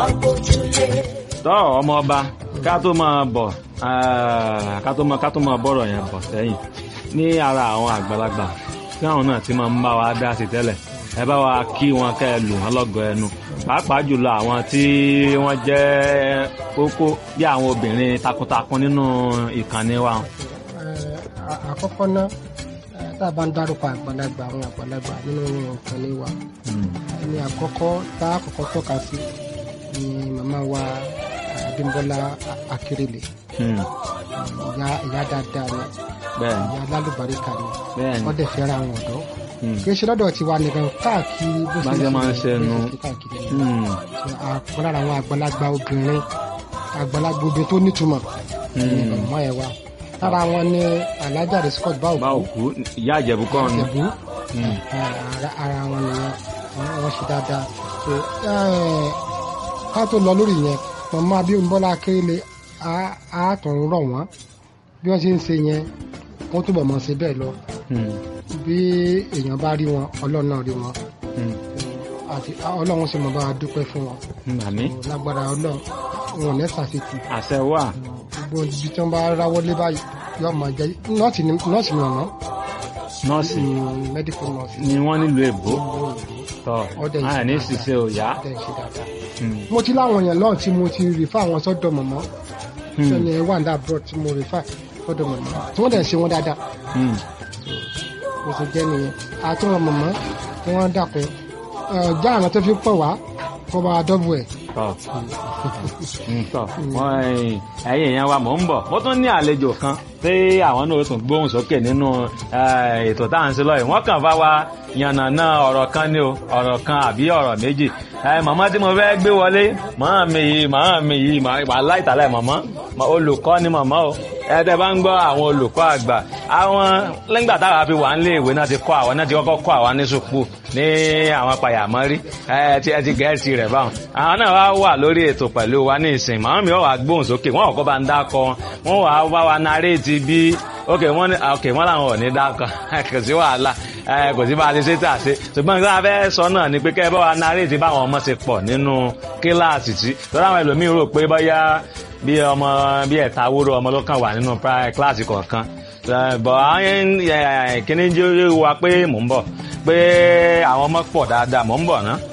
tọ́ ọmọ ọba ká tó máa bọ̀ ká tó máa ká tó máa bọ̀rọ̀ yẹn bọ̀ sẹ́yìn ní ara àwọn àgbàlagbà tí àwọn náà ti máa ń bá wa dá sí tẹ́lẹ̀ ẹ bá wa kí wọn kẹ́ ẹ lù wọn lọ́gọ̀ ẹnu pàápàá jùlọ àwọn tí wọ́n jẹ́ kókó bí àwọn obìnrin takuntakun nínú ìkànnì wa. àkọ́kọ́ náà tá a bá ń dárúkọ àgbàlagbà àwọn àgbàlagbà nínú ìkànnì wa ẹni àkọ́kọ́ tá a kọ́kọ́ tọ́ka sí ni màmá wa Abímbọ́lá Akérèlé ìyá ìyá dáadáa ni bẹ́ẹ̀ni ìyá lálùbáríkà ni bẹ́ẹ̀ni wọ́n dẹ̀ fẹ́ràn àwọn ọ̀dọ́ kì í ṣe lọ́dọ̀ tiwa nìkan káàkiri bó Bá ṣe máa ń ṣe nu. káàkiri Hmm. àpọ̀ lára àwọn àgbàlagbà obìnrin àgbàlagbà obìnrin tó nítumọ̀ ní ọmọ ẹ̀ wa lára wọn ni Alhaja Riscot bá Báòkú òkú ìyá àjẹ̀bú kọ́ ni. Ìjẹ̀bú Hmm. ara- ara wọn nìyẹn Àwọn- wọn ṣe dáadáa so eh, ká tó lọ lórí yẹn màmá Abímbọ́lá Akérèlé á- á tún rọ̀ wọ́n bí wọ́n ṣe ń ṣe yẹn wọ́n túbọ̀ mọ̀ ṣe bẹ́ẹ̀ lọ Hmm. bí èèyàn bá rí wọn Ọlọ́run náà rí wọn Hmm. àti Ọlọ́run sì mọ̀ bá wa dúpẹ́ fún wọn Hmm. àmín lágbára Ọlọ́run wọn ò ní ṣàṣetì àṣẹ wà. gbogbo ibi tí wọ́n bá ráwọ́ lé báyìí yóò máa jẹ́ nọ́ọ̀sì ni nọ́ọ̀sì ni ọ̀nà nọ́ọ̀sì mẹ́díkù nọ́ọ̀sì ni wọ́n nílùú èbó tọ́ Ọdẹ ìṣe àní dáadáa. ṣiṣẹ́ òyà. Ọdẹ ìṣe dáadáa. Hmm. mo ti láwọn èèyàn náà tí mo ti rí fáwọn sọ́dọ̀ mọ̀mọ́ Hmm. sẹ́ni wà ní abroad tí mo rí fà sọ́dọ̀ mọ̀mọ́ tí wọ́n dẹ̀ ṣe wọn dáadáa Hmm. mo ti jẹ́ nìyẹn àti wọn mọ̀mọ́ tí wọ́n dàpọ̀ já àwọn tó fi pọ̀ wá kó bá a dọ́bù ẹ̀. tọ́ Hmm, tọ́ wọ́n ẹ̀yìn èèyàn wa mò ń bọ̀ mo tún ní àlejò kan tí àwọn náà ó tún gbóhùn sókè nínú eh, ètò tá à ń ṣe lọ́yìn wọ́n kàn bá wa yànnàná ọ̀rọ̀ kan ní o ọ̀rọ̀ kan àbí ọ̀rọ̀ méjì Eh, màmá tí mo fẹ́ gbé wọlé màmá mi yìí màmá mi yìí wà láìtàlẹ̀ màmá mà- olùkọ́ ni màmá o ẹ̀ẹ́dẹ̀ bá ń gbọ́ àwọn olùkọ́ àgbà àwọn lẹ́gbà táwa fi wà nílé ìwé náà ti kọ́ àwọn náà ti kọ́kọ́ kọ́ àwọn ní sùpù ní àwọn pàyàmọ́rí ẹ ti ẹ ti gẹ̀ẹ́sì rẹ̀ báwọn àwọn náà wá wà lórí ètò pẹ̀lú wa ní ìsìn màmá mi wọ́n wà gbóhùn sókè wọ́n kọ́ bá ń dákọ wọ́n wà bá wa naréètì bí ok wọ́n ní ok wọ́n làwọn ò ní dákọ kò sí wàhálà ẹ kò sí bá a ti ṣe tà ṣe ṣùgbọ́n nǹkan abẹ́ sọ náà ni pé kẹ́ ẹ bá wa naréètì báwọn ọmọ ṣe pọ̀ nínú kíláàsì tí lọ́dọ̀ àwọn ẹlòmíín rò pé bóyá bí ọmọ bí ẹ̀ta wúrò ọmọ ló kàn wà nínú pri- kíláàsì kọ̀ọ̀kan Eh, bọ̀ àwọn kíní jẹ́ wa pé mò ń bọ̀ pé àwọn ọmọ pọ̀ dáadáa mò ń bọ̀ ná.